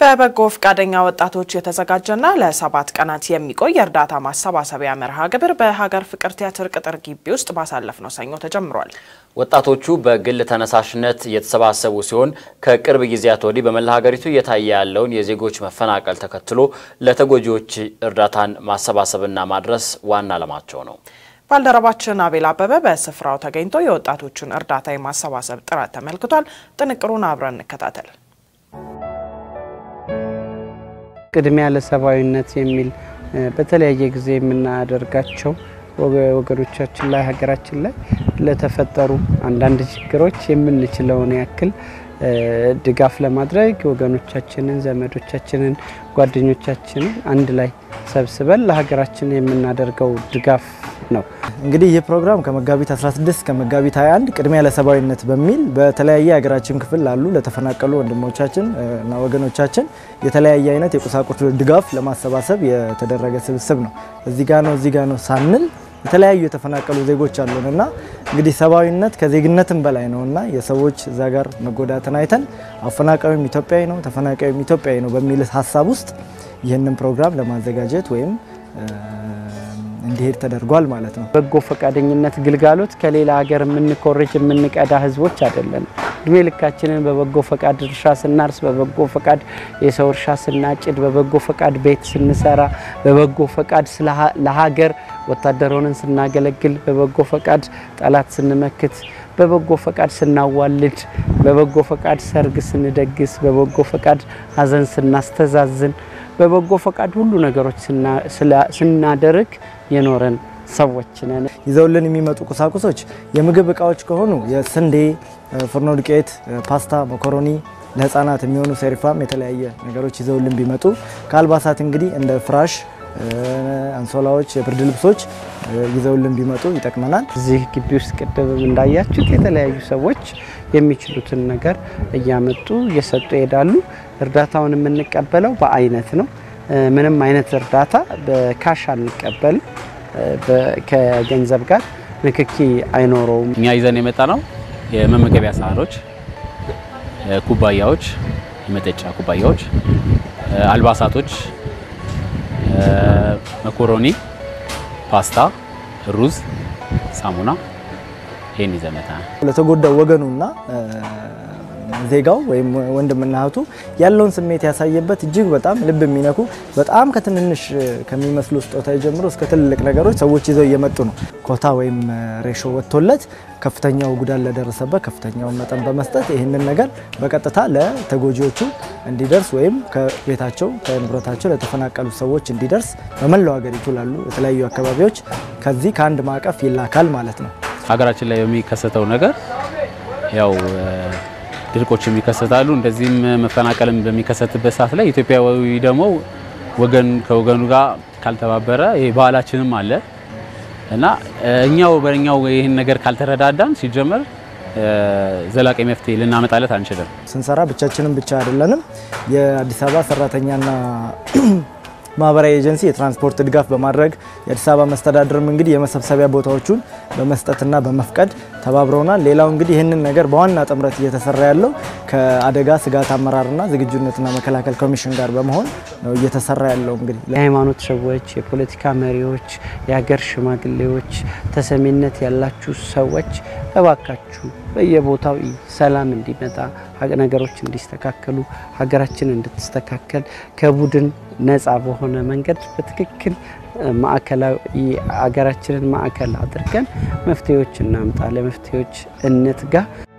በበጎ ፈቃደኛ ወጣቶች የተዘጋጀና ለሰባት ቀናት የሚቆይ የእርዳታ ማሰባሰቢያ መርሃ ግብር በሀገር ፍቅር ቲያትር ቅጥር ግቢ ውስጥ ባሳለፍነው ሰኞ ተጀምሯል። ወጣቶቹ በግል ተነሳሽነት የተሰባሰቡ ሲሆን ከቅርብ ጊዜያት ወዲህ በመላ ሀገሪቱ እየታየ ያለውን የዜጎች መፈናቀል ተከትሎ ለተጎጂዎች እርዳታን ማሰባሰብና ማድረስ ዋና ዓላማቸው ነው። ባልደረባችን አቤል አበበ በስፍራው ተገኝቶ የወጣቶቹን እርዳታ የማሰባሰብ ጥረት ተመልክቷል። ጥንቅሩን አብረን እንከታተል። ቅድሚያ ለሰብአዊነት የሚል በተለያየ ጊዜ የምናደርጋቸው ወገኖቻችን ላይ ሀገራችን ላይ ለተፈጠሩ አንዳንድ ችግሮች የምንችለውን ያክል ድጋፍ ለማድረግ ወገኖቻችንን፣ ዘመዶቻችንን፣ ጓደኞቻችንን አንድ ላይ ሰብስበን ለሀገራችን የምናደርገው ድጋፍ ነው። እንግዲህ ይህ ፕሮግራም ከመጋቢት 16 እስከ መጋቢት 21 ቅድሚያ ለሰብአዊነት በሚል በተለያየ የሀገራችን ክፍል ላሉ ለተፈናቀሉ ወንድሞቻችን እና ወገኖቻችን የተለያየ አይነት የቁሳቁስ ድጋፍ ለማሰባሰብ የተደረገ ስብስብ ነው። እዚህ ጋ ነው እዚህ ጋ ነው ሳንል የተለያዩ የተፈናቀሉ ዜጎች አሉን እና እንግዲህ ሰብአዊነት ከዜግነትም በላይ ነው እና የሰዎች እዛ ጋር መጎዳትን አይተን አፈናቃዩም ኢትዮጵያዊ ነው ተፈናቃዩም ኢትዮጵያዊ ነው በሚል ሀሳብ ውስጥ ይህንን ፕሮግራም ለማዘጋጀት ወይም እንዲሄድ ተደርጓል ማለት ነው። በጎ ፈቃደኝነት ግልጋሎት ከሌላ ሀገር የምንኮርጅ የምንቀዳ ህዝቦች አይደለም። እድሜ ልካችንን በበጎ ፈቃድ እርሻ ስናርስ፣ በበጎ ፈቃድ የሰው እርሻ ስናጭድ፣ በበጎ ፈቃድ ቤት ስንሰራ፣ በበጎ ፈቃድ ለሀገር ወታደር ሆነን ስናገለግል፣ በበጎ ፈቃድ ጠላት ስንመክት፣ በበጎ ፈቃድ ስናዋልድ፣ በበጎ ፈቃድ ሰርግ ስንደግስ፣ በበጎ ፈቃድ ሀዘን ስናስተዛዝን በበጎ ፈቃድ ሁሉ ነገሮች ስናደርግ የኖረን ሰዎች ነን። ይዘውልን የሚመጡ ቁሳቁሶች የምግብ እቃዎች ከሆኑ የስንዴ ፍርኖ ዱቄት፣ ፓስታ፣ መኮሮኒ ለህፃናት የሚሆኑ ሴሪፋም የተለያየ ነገሮች ይዘውልን ቢመጡ ከአልባሳት እንግዲህ እንደ ፍራሽ፣ አንሶላዎች፣ የብርድ ልብሶች ይዘውልን ቢመጡ ይጠቅመናል። እዚህ ግቢ ውስጥ ቅድምም እንዳያችሁት የተለያዩ ሰዎች የሚችሉትን ነገር እያመጡ እየሰጡ ይሄዳሉ። እርዳታውን የምንቀበለው በአይነት ነው። ምንም አይነት እርዳታ በካሽ አንቀበልም። ከገንዘብ ጋር ንክኪ አይኖረውም። እኛ ይዘን የመጣ ነው የመመገቢያ ሳህኖች፣ ኩባያዎች፣ የመጠጫ ኩባያዎች፣ አልባሳቶች፣ መኮሮኒ፣ ፓስታ፣ ሩዝ፣ ሳሙና ይህን ይዘን መጥተናል። ለተጎዳው ወገኑና ዜጋው ወይም ወንድምና እህቱ ያለውን ስሜት ያሳየበት እጅግ በጣም ልብ የሚነኩ በጣም ከትንንሽ ከሚመስሉ ስጦታ ጀምሮ እስከ ትልልቅ ነገሮች ሰዎች ይዘው እየመጡ ነው። ኮታ ወይም ሬሾ ወጥቶለት ከፍተኛው ጉዳት ለደረሰበት ከፍተኛውን መጠን በመስጠት ይህንን ነገር በቀጥታ ለተጎጂዎቹ እንዲደርስ ወይም ከቤታቸው ከንብረታቸው ለተፈናቀሉ ሰዎች እንዲደርስ በመላው ሀገሪቱ ላሉ የተለያዩ አካባቢዎች ከዚህ ከአንድ ማዕቀፍ ይላካል ማለት ነው። ሀገራችን ላይ በሚከሰተው ነገር ያው ድርቆችም ይከሰታሉ። እንደዚህም መፈናቀልም በሚከሰትበት ሰዓት ላይ ኢትዮጵያዊ ደግሞ ወገን ከወገኑ ጋር ካልተባበረ ይሄ ባህላችንም አለ እና እኛው በእኛው ይህን ነገር ካልተረዳዳን ሲጀመር ዘላቂ መፍትሄ ልናመጣለት አንችልም። ስንሰራ ብቻችንም ብቻ አይደለንም። የአዲስ አበባ ሰራተኛና ማህበራዊ ኤጀንሲ የትራንስፖርት ድጋፍ በማድረግ የአዲስ አበባ መስተዳድርም እንግዲህ የመሰብሰቢያ ቦታዎቹን በመስጠትና በመፍቀድ ተባብረውናል። ሌላው እንግዲህ ይህንን ነገር በዋና ጥምረት እየተሰራ ያለው ከአደጋ ስጋት አመራርና ዝግጁነትና መከላከል ኮሚሽን ጋር በመሆን ነው እየተሰራ ያለው። እንግዲህ የሃይማኖት ሰዎች፣ የፖለቲካ መሪዎች፣ የሀገር ሽማግሌዎች፣ ተሰሚነት ያላችሁ ሰዎች እባካችሁ በየቦታው ሰላም እንዲመጣ ነገሮች እንዲስተካከሉ ሀገራችን እንድትስተካከል ከቡድን ነፃ በሆነ መንገድ በትክክል ማዕከላዊ ሀገራችንን ማዕከል አድርገን መፍትሄዎች እናምጣ፣ ለመፍትሄዎች እንትጋ።